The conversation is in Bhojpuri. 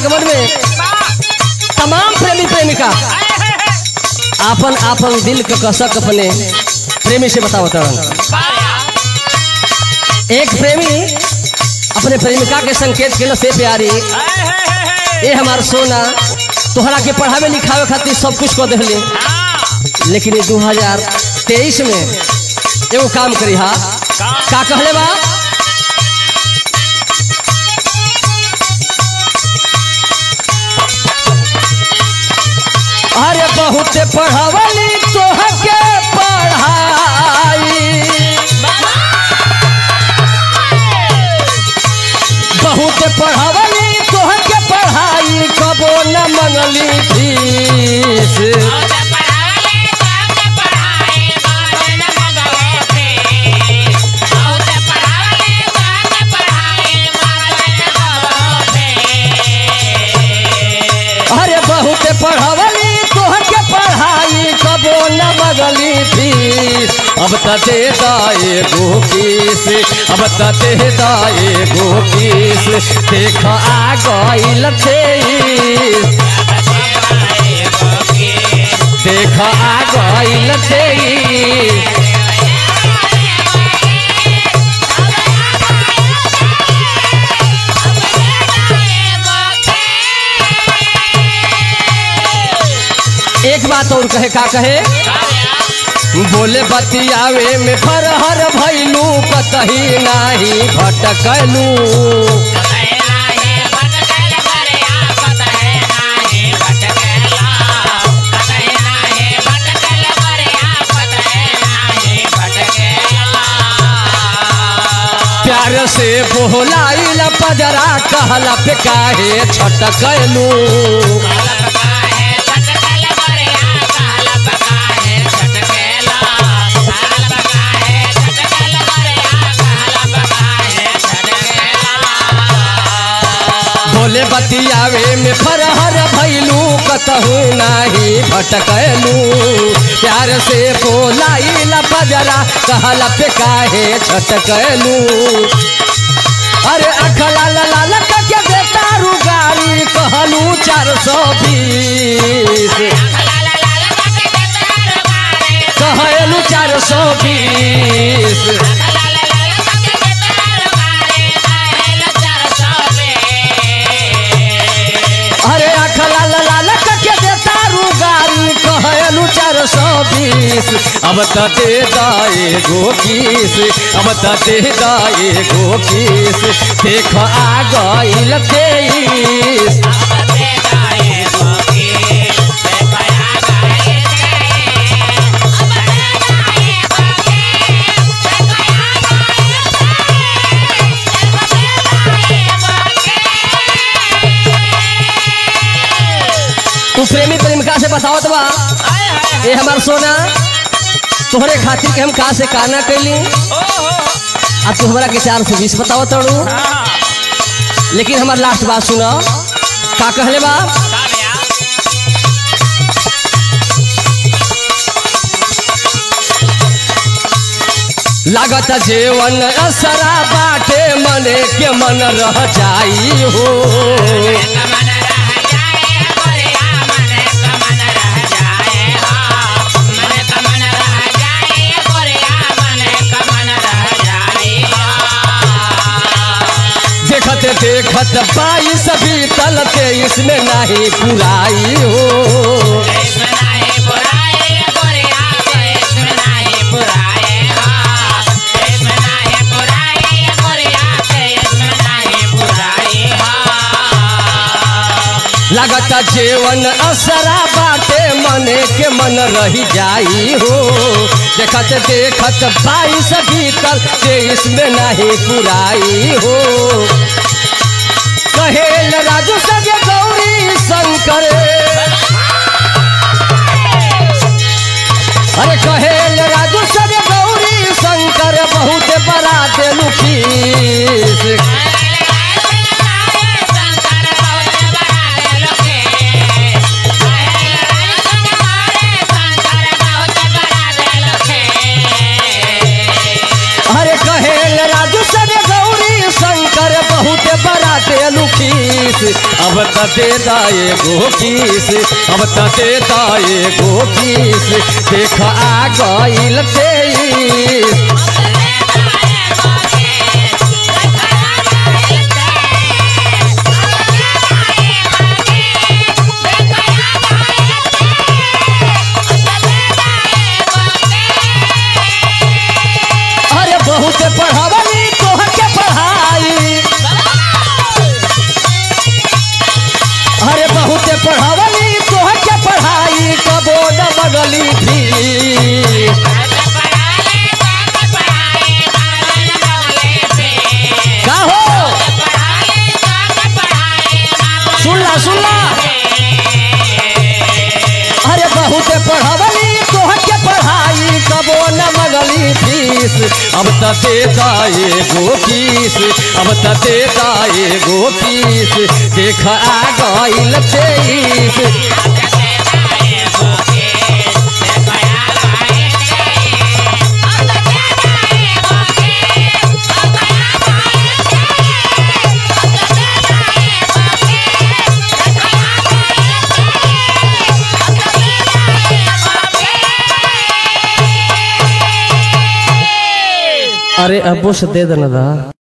आगमन में तमाम प्रेमी प्रेमिका आपन आपन दिल के कसक अपने प्रेमी से बतावत रहन एक प्रेमी अपने प्रेमिका के संकेत के से प्यारी ए हमार सोना तोहरा के पढ़ावे लिखावे खातिर सब कुछ कर दिले लेकिन ये 2023 में एगो काम करी हा का कहले बा अरे बहुत पढ़ावली तोहके पढ़ाई बहुत पढ़ावली तोहके पढ़ाई कबो न मंगली फीस अरे बहुत पढ़ावली तोहके पढ़ाई कबो न मंगली फीस अब त दे दाए गो किस अब त दे दाए गो किस देख आ गइल तेईस देख आ गइल तेईस एक बात और कहे का कहे बोले बतियावे में फरहर भैलू कतही नाही भटकलू प्यार से बोलाइल पजरा कहला पे काहे छटकलू बोले बतियावे में फरहर भैलू कतहू नाही भटकलू प्यार से बोलाइल पजरा कहला पे काहे छटकलू अरे अख लाल लाल के देता रुगारी कहलू चार सौ बीस कहलू चार सौ बीस अरे अख लाल लाल के देता रुगारी कहलू चार सौ बीस अब त दे दाए गो किस अब त दे दाए गो किस देख आ गइल तेईस तू प्रेमी प्रेमिका से बतावत बा ए हमार सोना तोहरे खातिर के हम का से काना कैली अब तू हमरा के चार सौ बीस बताओ तड़ू लेकिन हमार लास्ट बात सुनो का कहले बा लागत जेवन असरा बाटे मने के मन रह जाई हो देखत देखत बाईस बीतल तेईस में नहीं पुराई हो लागत जेवन असरा बाटे मने के मन रही जाई हो देखत देखत बाईस बीतल तेईस में नहीं पुराई हो कहेल राजू सजे गौरी शंकर अरे कहेल राजू सजे गौरी शंकर बहुत बड़ा देलू खीस अरे कहेल राजू सने गौरी शंकर बहुत बड़ा देलू खीस अब त दे दाए गो किस अब त दे दाए गो किस देख आ गइल तेईस अरे बहुत पढ़ावली तोहर के पढ़ाई अरे बहुत पढ़ावली तोहर के पढ़ाई कबो न बगली थी का हो सुनला सुनला अरे बहुत पढ़ावली तोहर के पढ़ाई कबो न मगली फीस अब त दे दाए गो फीस अब त दे दाए गो फीस देख आ गइल तेईस अरे अबो से दे देना दा